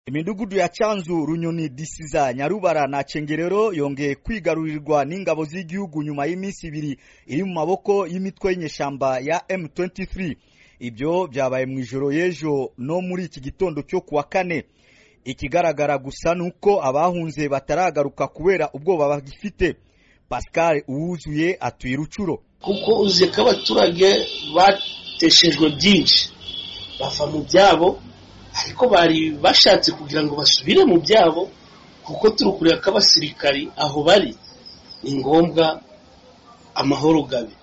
imidugudu ya cyanzu runyoni disiza nyarubara na cengerero yongeye kwigarurirwa n'ingabo z'igihugu nyuma y'iminsi ibiri iri mu maboko y'imitwe y'inyeshyamba ya M23 ibyo byabaye mu ijoro y'ejo no muri iki gitondo cyo kuwa kane ikigaragara gusa ni uko abahunze bataragaruka kubera ubwoba bagifite pascal uwuzuye atuye rucuro kuko uzi ko abaturage bateshejwe byinshi bava mu byabo ariko bari bashatse kugira ngo basubire mu byabo kuko turi kureba ko abasirikari aho bari ni ngombwa amahoro gabe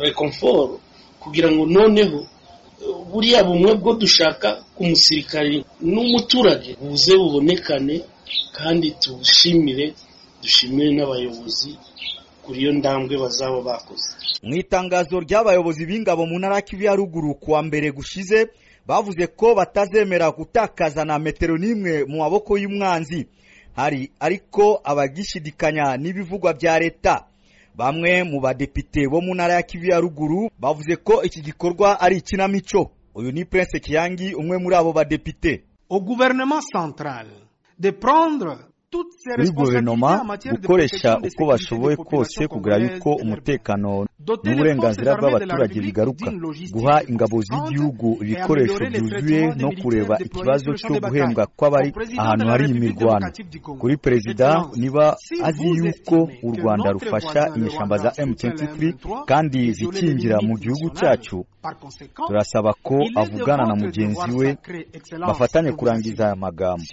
rekomforo kugira ngo noneho buriya bumwe bwo dushaka ku musirikari n'umuturage buze bubonekane kandi tubushimire dushimire n'abayobozi kuri iyo ndambwe bazaba bakoze mu itangazo ry'abayobozi b'ingabo mu ntara kivu ya ruguru kuwa mbere gushize bavuze ko batazemera gutakaza na metero n'imwe mu maboko y'umwanzi hari ariko abagishidikanya n'ibivugwa bya leta bamwe mu badepite bo mu ntara ya kivu ya ruguru bavuze ko iki gikorwa ari ikinamico uyu ni prince kiyangi umwe muri abo badepite au gouvernement central de prendre muri guverinoma gukoresha uko bashoboye kose kugira yuko umutekano n'uburenganzira bw'abaturage bigaruka guha ingabo z'igihugu ibikoresho byuzuye no kureba ikibazo cyo guhembwa kw'abari ahantu hari imirwano kuri perezida niba azi yuko u rwanda rufasha inyeshyamba za M23 kandi zikingira mu gihugu cyacu turasaba ko avugana na mugenzi we bafatanye kurangiza aya magambo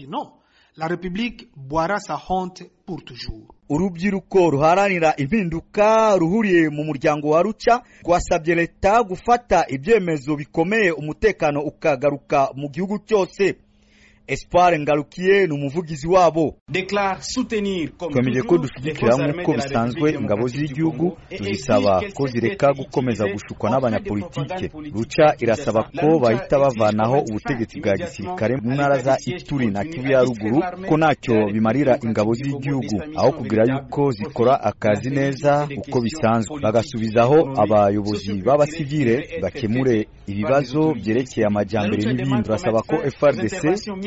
la République boira sa honte pour toujours. urubyiruko ruharanira impinduka ruhuriye mu muryango wa ruca rwasabye leta gufata ibyemezo bikomeye umutekano ukagaruka mu gihugu cyose espoir ngarukiye ni umuvugizi wabo twemeje ko dushyigikira nk'uko bisanzwe ingabo z'igihugu tuzisaba ko zireka gukomeza gushukwa n'abanyapolitike ruca irasaba ko bahita bavanaho ubutegetsi bwa gisirikare mu ntara za ituri na kivu ya ruguru ko ntacyo bimarira ingabo z'igihugu aho kugira yuko zikora akazi neza uko bisanzwe bagasubizaho abayobozi b'abasivile bakemure ibibazo byerekeye amajyambere n'ibindi turasaba ko frdc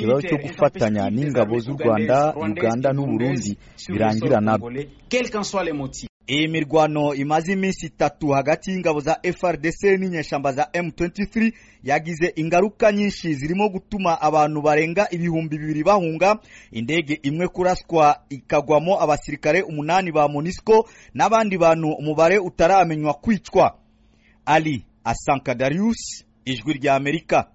ikibazo cyo gufatanya n'ingabo z'u rwanda uganda n'uburundi birangira nabyo iyi mirwano imaze iminsi itatu hagati y'ingabo za frdc n'inyeshyamba za m23 yagize ingaruka nyinshi zirimo gutuma abantu barenga ibihumbi bibiri bahunga indege imwe kuraswa ikagwamo abasirikare umunani ba monisco n'abandi bantu umubare utaramenywa kwicwa ali asankadarius ijwi ry'amerika